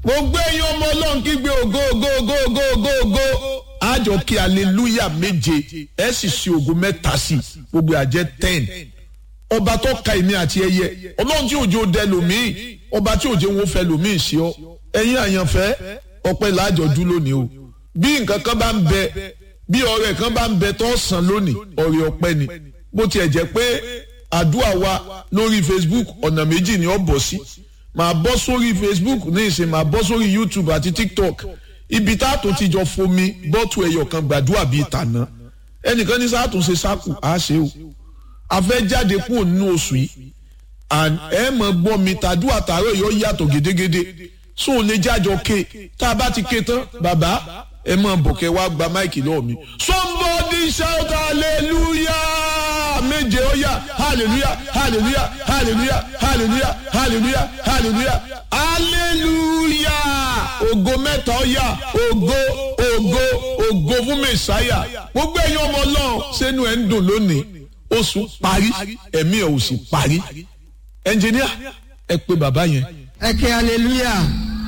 gbogbo ẹ̀yin ọmọ ọlọ́run kígbe ògo ògo ògo ògo ògo ògo àjọ kí aleluya méje ẹ sì ṣe ògo mẹ́ta sí i gbogbo àjẹ ten ọba tó ka èmi àti ẹyẹ ọlọ́run tí òjò dẹ lòmíì ọba tí òjò wọn fẹ́ lòmíì ṣe ọ ẹ̀yin àyànfẹ́ ọpẹ́ làájọ dú lónìí o bí nǹkan kan bá ń bẹ bí ọrẹ kan bá ń bẹ tó sàn lónìí ọrẹ ọpẹ́ ni bó tiẹ̀ jẹ́ pé àdúrà wa lórí Facebook ọ̀nà méjì ni ó bọ̀ sí màá bọ́ sórí Facebook ní ìsìn màá bọ́ sórí YouTube àti TikTok ibi tá a tó ti jọ fomi bọ́tù ẹ̀yọ̀ kan gbàdúrà bíi tàná ẹnìkan ní sáà tó ṣe sáàkù á ṣe o a fẹ́ jáde kúrò nínú oṣù yìí ẹ mọ̀ gbọ́ mi tàdúrà tààrọ̀ yóò yàtọ̀ gédégédé so ò lè jájọ ké tá a bá ti ké tán bàbá ẹ mọ̀ bọ̀kẹ́ wá gba máìkì lọ́wọ́ mi. somebody shout hallelujah méje ó yá hallelujah hallelujah hallelujah hallelujah hallelujah hallelujah hallelujah ògo mẹ́ta ó yá ògo ògo ògo fún mẹ́sáyà gbogbo ẹ̀yin ọmọ ọlọ́run sẹ́nu ẹ̀ ń dùn lónìí oṣù parí ẹ̀mí ẹ̀ ò sì parí ẹnjìníà ẹ pé bàbá yẹn. ẹ kí hallelujah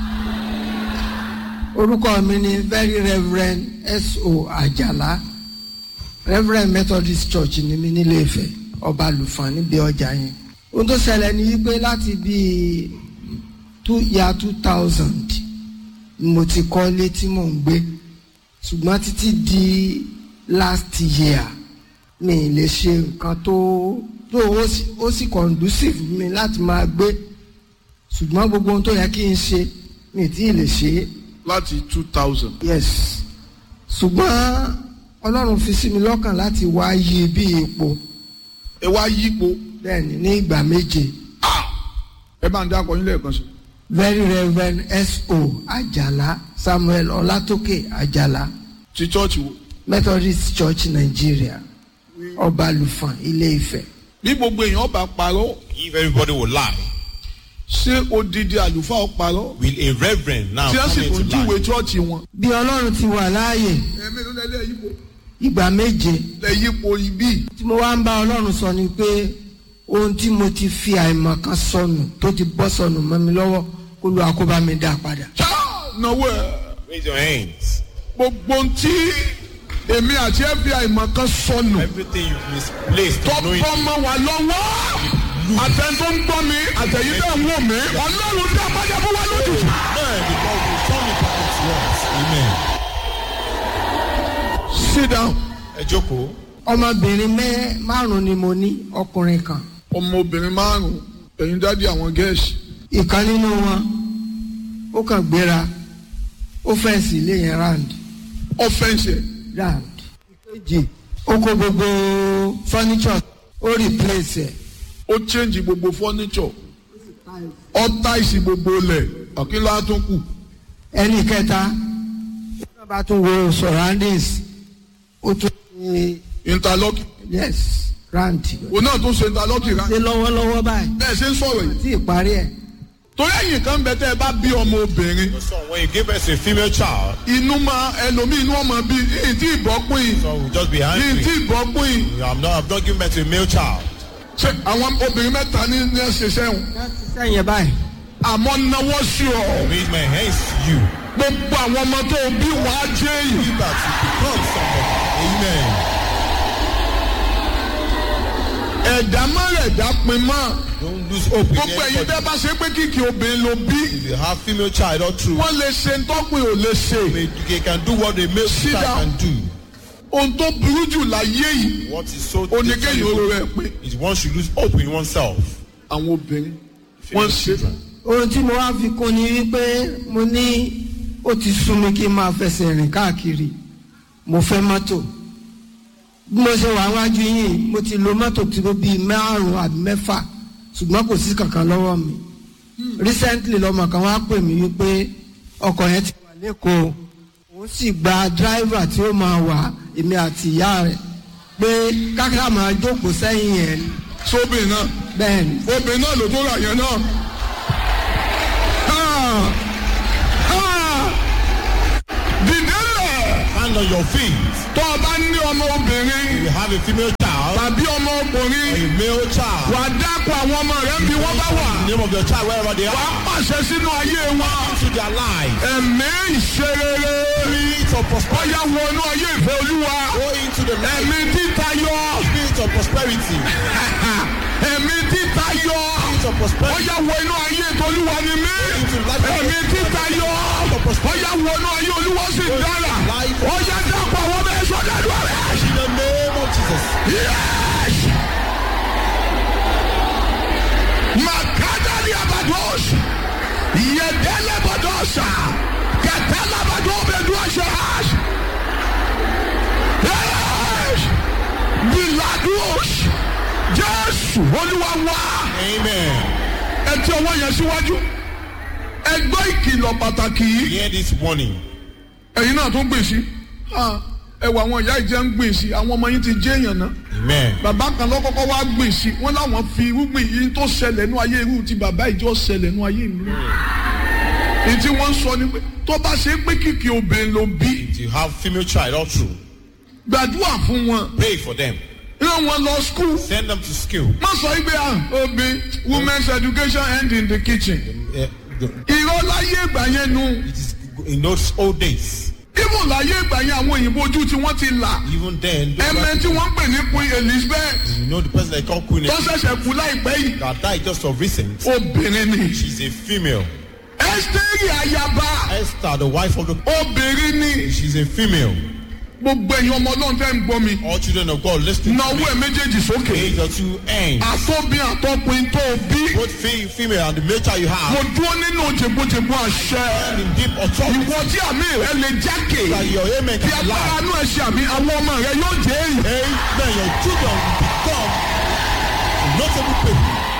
orúkọ mi ni very reverend S.O. Àjàlá reverend Methodist Church ni mi nílé Ifẹ̀ ọba àlùfàn níbi ọjà yẹn ohun tó ṣẹlẹ̀ ni wípé láti bíi two year two thousand mo ti kọ́ ilé tí mò ń gbé ṣùgbọ́n títí di last year mi lè ṣe nǹkan tó tó ó sì conducive mi láti máa gbé ṣùgbọ́n gbogbo ohun tó yẹ kí n ṣe mi tí ì lè ṣe é. láti two thousand. yes ṣùgbọ́n ọlọ́run fi sí mi lọ́kàn láti wá yí bí ipò ẹ wá yípo. bẹ́ẹ̀ni ní ìgbà méje ẹ bá ń dákọ yín lẹ́ẹ̀kan sí. very reverend S.O. Àjàlá Samuel Ọlátókè Àjàlá ti chọ́ọ̀chì wo. Methodist Church Nigeria ọba àlùfàn Ilé Ifẹ̀. bí gbogbo èèyàn bá parọ́ If everybody will lie, ṣé odidi àlùfáà ó parọ́. will a reverend now tí wọ́n sì come tún into júwe lie? chọ́ọ̀chì wọn. bí ọlọ́run ti wà láàyè ẹ̀mí ló lẹ́lẹ́ yípo. ìgbà méje lẹ́ yípo ibí. tí mo wá ń bá ọlọ́run sọ ni pé ohun tí mo ti fi àìmọ̀ kan sọnù tó ti bọ́ sọnù mọ́ mi lọ́wọ́ kó lu àkóbá mi dá padà. ṣá náwó ẹ̀ Raise your hands. gbogbo ohun tí èmi àti FBI mọ̀ kan sọnù. Everything you misplaced, tó knowing bọ́ mọ́ wa lọ́wọ́. àtẹn tó ń gbọ́ mi àtẹ̀yìn tẹ̀ ń wò mí. ọlọ́run dá padà fún wa lójijì. Amen. Because you turn it back to us. Amen. sit down. Ẹ jókòó. ọmọbìnrin mẹ́ márùn-ún ni mo ní ọkùnrin kan ọmọbìnrin márùn-ún ẹ̀yin dádì àwọn gẹ̀ẹ́sì. ìkan nínú wọn ó kàn gbéra ó fẹ́ǹsì ilé yẹn round ọ̀fẹ́ǹsì round ìkejì ó kó gbogbo furniture ó replace ẹ̀ ó change gbogbo furniture ó táìsì gbogbo ilẹ̀ àkínlá tó kù. ẹnì kẹta ó bá tún wo surroundings ó tún ṣe interlocking yes round òun náà tún ṣe interlocking rà. ṣe lọ́wọ́lọ́wọ́ báyìí bẹ́ẹ̀ ṣe ń sọ̀rọ̀ yìí. tí ìparí ẹ̀ torí ẹ̀yìn kan bẹ tẹ́ ẹ bá bí ọmọ obìnrin So when you give us a female child, inú máa ẹlòmíì inú ọmọ bí yìí tí ìbọ́pín yìí so we'll just be yìí angry. tí ìbọ́pín yìí. I'm not, I'm not giving birth to a male child. ṣé àwọn obìnrin mẹ́ta ní ní ẹsẹ̀ sẹ́wọ̀n sẹ́yìn báyìí àmọ́ náwó sí ọ Raise my hands to you. gbogbo àwọn ọmọ tó bí wàá jẹ́ yìí. You that you become somebody. Amen. ẹ̀dá má rẹ̀ dá pin mọ́ Don't lose hope in gbogbo ẹ̀yin anybody. tẹ́ bá ṣe pé kìkì obìnrin ló bí If you have female child or true, wọ́n lè ṣe ntọ́pin ò lè ṣe they can do what a male Sit child down. can do. ohun tó burú jù láyé yìí What is so oníkéyìí oró rẹ̀ pé is one should lose hope in oneself. àwọn obìnrin wọ́n ṣe ohun tí mo wá fi kún ni wípé mo ní ó ti sún mi kí n máa fẹsẹ̀ rìn káàkiri mo fẹ́ mọ́tò bí mo ṣe wà wájú yìí mo ti lo mọ́tò tí ó bíi márùn-ún àbí mẹ́fà ṣùgbọ́n kò sí kankan lọ́wọ́ mi recently lọ́mọ kan wá pè mí wípé ọkọ̀ yẹn ti wà lẹ́kọ̀ọ́ òun sì gba driver tí ó máa wà èmi àti ìyá rẹ̀ pé kákàrà máa jókòó sẹ́yìn yẹn ni. sóbìnrin náà bẹ́ẹ̀ ni obìnrin náà ló tó rà yẹn náà. Ah! Ah! dìde lẹ̀ Stand on your feet. tó o bá ní ọmọ obìnrin You have a female child. tàbí ọmọ ọkùnrin A male child. wà á dákọ̀ àwọn ọmọ rẹ̀ ń bí wọ́n bá wà The name of your child wherever they wà are. á pàṣẹ sínú ayé wọn Into their life. ẹ̀mí ìṣerere Spirit of prosperity. ọ̀yà wọnú ayé ìfẹ́ olúwa Go into the life. ẹ̀mí títayọ Spirit of prosperity. ẹ̀mí títayọ Spirit of prosperity. ọ̀yà wọ inú ayé tolúwa ni mí ẹ̀mí títayọ ọ̀yà wọnú ayé olúwa sì dára ọ̀yà dákọ̀ àwọn ọmọ ẹ̀ṣọ́ dàdúrà rẹ̀. In the name of Jesus. Yes! Makadali abados. Yedele badosa. Katala badobe duashash. Yes! Bilados. Jésù Olúwa wá. Amen. Ẹ tí ọwọ́ yẹn síwájú. Ẹ gbọ́ ìkìlọ̀ pàtàkì yìí. Hear this warning. Ẹ̀yin náà tún gbèsè. Ẹ wọ àwọn ìyá ìjẹun gbèsè. Àwọn ọmọ yín ti jẹ́ èèyàn náà Amen. bàbá kan lọ́kọ́kọ́ wá gbìn sí wọn láwọn fi irúgbìn yìí tó ṣẹlẹ̀ nú ayé irú ti bàbá ìjọ ṣẹlẹ̀ nú ayé mi. èyí tí wọ́n ń sọ ni pé tó bá ṣe pé kìkì obìnrin ló bí If you have female child all through, gbàdúrà fún wọn pray for them. rán wọn lọ skul Send them to school. má sọ wípé ah obì women's education end in the kitchen Uh, the- irọ́ láyé ìgbà yẹn nu it is in those old days. ibùn láyé ìgbà yẹn àwọn òyìnbó ojú tí wọ́n ti là Even then, those ẹ̀mẹ́ that- tí wọ́n ń pè ní queen elizabeth you know the person they call Queen tó ṣẹ̀ṣẹ̀ kú láìpẹ́ yìí that died just of recent. obìnrin ni She's a female. ẹ́sítẹ́rì ayaba Esther, the wife of the obìnrin ni. she's a female. gbogbo ẹ̀yin ọmọ ọlọ́run tẹ́ ń gbọ́ mi All children of God listen to náwó me. ẹ̀ méjèèjì sókè Raise your two hands. àtọ́bí àtọ́pin tó o bí Both fe- female and the male child you mo have. dúró nínú jẹ̀gbọ́jẹ̀gbọ́ àṣẹ And in deep authority. ìwọ tí àmì rẹ lè jákè That your amen tí can agbára lie. inú ẹ̀ ṣe àmì àwọn ọmọ rẹ yóò jẹ́ èyí Amen. Your children will become notable people.